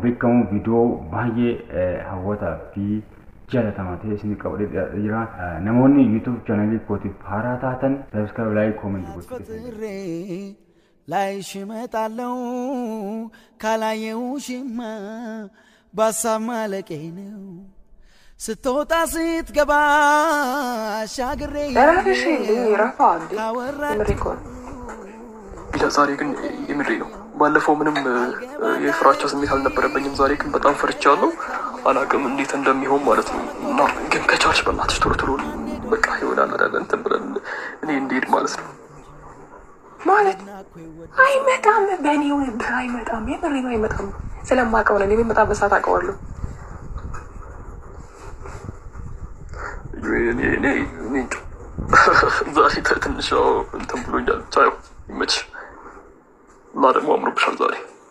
beekamu viidiyoo baay'ee hawwataa fi jaalatamaa ta'e isin qabadhee dhiyaatee jira. Namoonni yuutuub chaanalii kootiif haaraa taatan sabiskiraayib laayik koomentii gochuudha. ላይሽ እመጣለሁ ካላየውሽማ በሀሳብ ማለቄ ነው ስትወጣ ስትገባ ሻግሬ ደራሽ ረፋ እንዴ ካወራ ምሬ እኮ ነው። ቢላ ዛሬ ግን የምሬ ነው። ባለፈው ምንም የፍራቻ ስሜት አልነበረብኝም። ዛሬ ግን በጣም ፈርቻለሁ። አላቅም እንዴት እንደሚሆን ማለት ነው። እና ግን ከቻልሽ በእናትሽ ቶሎ ቶሎ በቃ ይሆናል አይደለ እንትን ብለን እኔ እንድሄድ ማለት ነው። ማለት አይመጣም፣ በእኔ ውንብህ አይመጣም። የምሬ ነው አይመጣም። ስለማውቀው ነው የሚመጣበት ሰዓት አውቀዋለሁ። እኔ እኔ እኔ እንጃ። ዛሬ ተ- ትንሽ ያው እንትን ብሎኛል። ብቻ ያው ይመችሽ እና ደግሞ አምሮብሻል ዛሬ።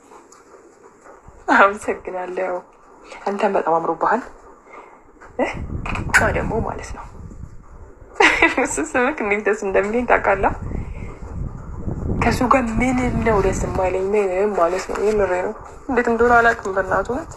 አመሰግናለሁ። አንተም በጣም አምሮብሃል። እ? እና ደግሞ ማለት ነው እሱ ስምክ እንዴት ደስ እንደሚለኝ ታውቃለህ? ከእሱ ጋር ምንም ነው ደስ የማይለኝ ምንም ማለት ነው። የምሬ ነው። እንዴት እንደሆነ አላውቅም። በእናቱ እውነት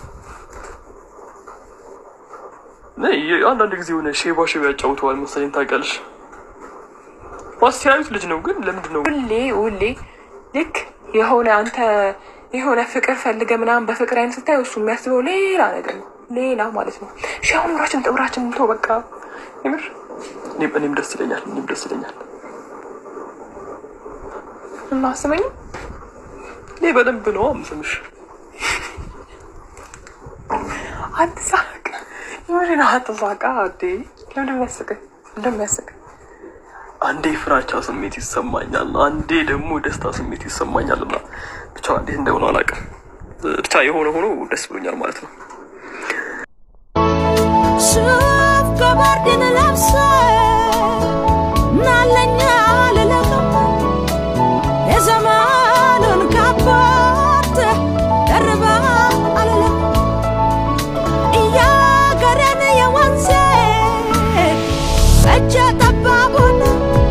እኔ የ- አንዳንድ ጊዜ የሆነ ሼባ ሼባ ያጫውተዋል መሰለኝ ታውቂያለሽ። አስተያዩት ልጅ ነው ግን ለምንድን ነው ሁሌ ሁሌ ልክ የሆነ አንተ የሆነ ፍቅር ፈልገ ምናምን በፍቅር አይነት ስታየው እሱ የሚያስበው ሌላ ነገር ነው። ሌላ ማለት ነው። ሺ አሁን ኑራችን ጥብራችን እንቶ በቃ የምር እኔም እኔም ደስ ይለኛል እኔም ደስ ይለኛል። እና አስበኝ እኔ በደንብ ነው የምስምሽ። አትሳቅ። የምር ነው አትሳቃ። አዴ ለምን የሚያስቅህ እንደሚያስቅህ አንዴ ፍራቻ ስሜት ይሰማኛል፣ አንዴ ደግሞ ደስታ ስሜት ይሰማኛል። እና ብቻ እንዴት እንደሆነ አላውቅም። ብቻ የሆነ ሆኖ ደስ ብሎኛል ማለት ነው። ሱፍ ገባርድን ለብሰ ናለኛ ልለቅም የዘመኑን ካፖርት ደርባ አልለም እያገረን የወንዜ እጀ ጠባቡን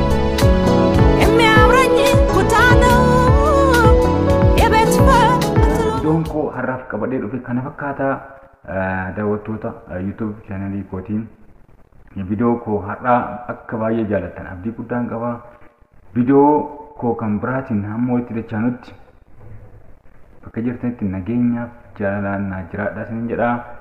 የሚያምረኝ ኩታ ነው የቤት ፈትሎ Viidiyoon koo har'aaf qabadhee dhufe kana fakkaata daawwattoota yuutuub chaanalii kootiin viidiyoo koo har'aa akka baay'ee jaallattan abdii guddaan qaba. Viidiyoo koo kan biraatiin hamma walitti dachaanutti bakka jirtanitti nageenyaaf jaalalaan naa jiraadha isinin jedha.